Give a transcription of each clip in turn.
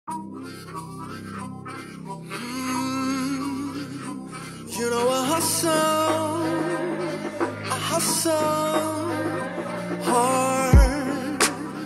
You know I hustle, I hustle hard.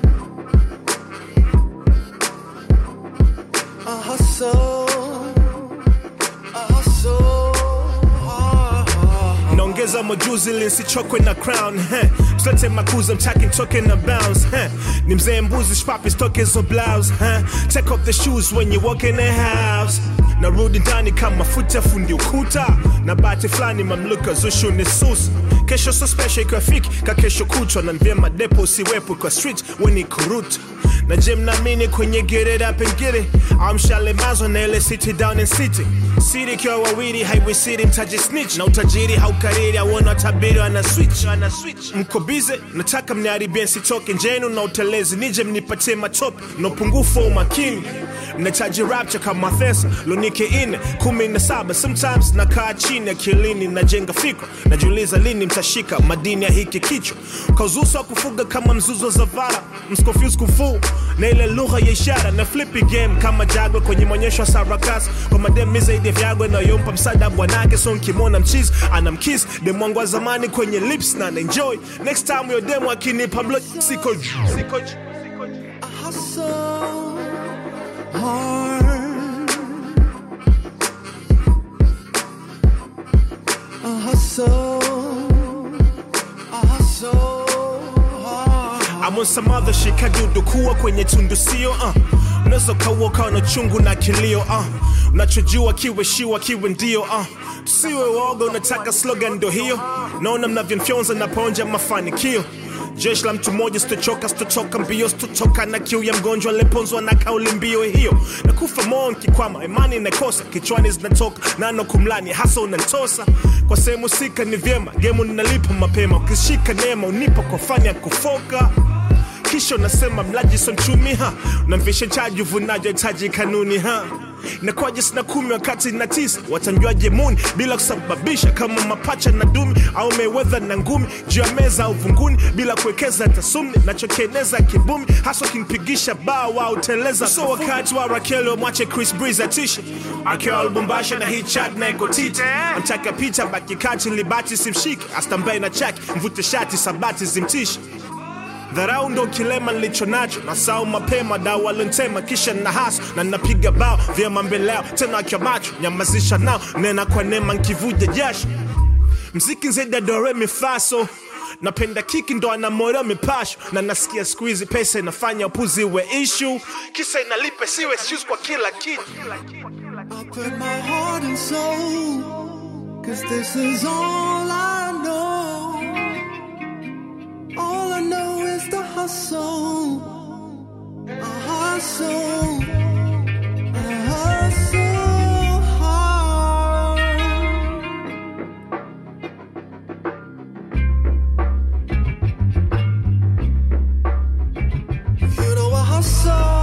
I hustle, I hustle hard. naongeza majuzi ili nsichokwe na crown heh. msilete makuza mtaki ntoke na bounce heh. ni mzee mbuzi shpapi stoke hizo blouse heh. take off the shoes when you walk in the house narudi ndani kama futa fundi ukuta na bati fulani mamluka zushu ni sus kesho so special ikiwa fiki ka kesho kutwa na vyema depo usiwepo kwa street weni kurutu na je mnaamini kwenye get it up and get it amshalemazwa na ile city down in city siri ikiwa wawili haiwisiri mtaji snitch na utajiri haukariri auona tabiri ana switch ana switch mko bize nataka mniharibie nsitoke njenu na utelezi nije mnipatie matope na upungufu wa umakini mnahitaji rapture kama thesa lunike ine kumi na saba sometimes nakaa chini akilini najenga fikra najiuliza lini mtashika madini ya hiki kichwa kauzuso wa kufuga kama mzuzo za vara mscofuse kufuu na ile lugha ya ishara na flippy game kama jagwe kwenye maonyesho ya sarakasi kwa mademi zaidi ya vyagwe nayompa msaada bwanake so nkimwona mchizi anamkis demwangu wa zamani kwenye lips na naenjoy next time yo demo akinipa mlo siko siko I hustle hard. I hustle, I hustle hard. I'm on some other shit kadudu kuwa kwenye tundu sio uh. unaweza ukaua ukawa na chungu na kilio uh. unachojua kiwe shiwa kiwe ndio uh. tusiwe woga unataka slogan ndo hiyo naona mnavyonfyonza naponja mafanikio jeshi la mtu mmoja sitochoka sitotoka mbio sitotoka na kiu ya mgonjwa aliponzwa na kauli mbio hiyo na kufa moo nkikwama imani inakosa kichwani zinatoka nano kumlani hasa unantosa kwa sehemu sika ni vyema gemu ninalipa mapema ukishika neema unipa kwa fani ya kufoka kisha unasema mlaji so mchumi ha unamvisha chaji uvunaji hitaji kanuni ha nakwaje sina kumi wakati na tisa watanjuaje muni bila kusababisha kama mapacha na dumi au mewedha na ngumi juu ya meza au vunguni bila kuwekeza tasumni nachokieneza kibumi hasa ukimpigisha baa wa uteleza so wakati wa rakeli wamwache chris breeze atishe akiwa lubumbasha na hii chat na ekotite amtaka pita baki kati libati simshike astambae na chaki mvute shati sabati zimtishe dharau ndo kilema nilicho nacho na sau mapema dau walintema kisha na haso na napiga bao vyema mbele yao tena akiwa macho nyamazisha nao nena kwa neema nkivuja jasho mziki nzeda dore mifaso napenda kiki ndo anamora mipasho na nasikia siku hizi pesa inafanya upuzi we ishu kisa inalipe siwe excuse kwa kila kitu I put my heart and soul, cause this is all I know. All I know is the hustle. I hustle. I hustle hard. You know I hustle.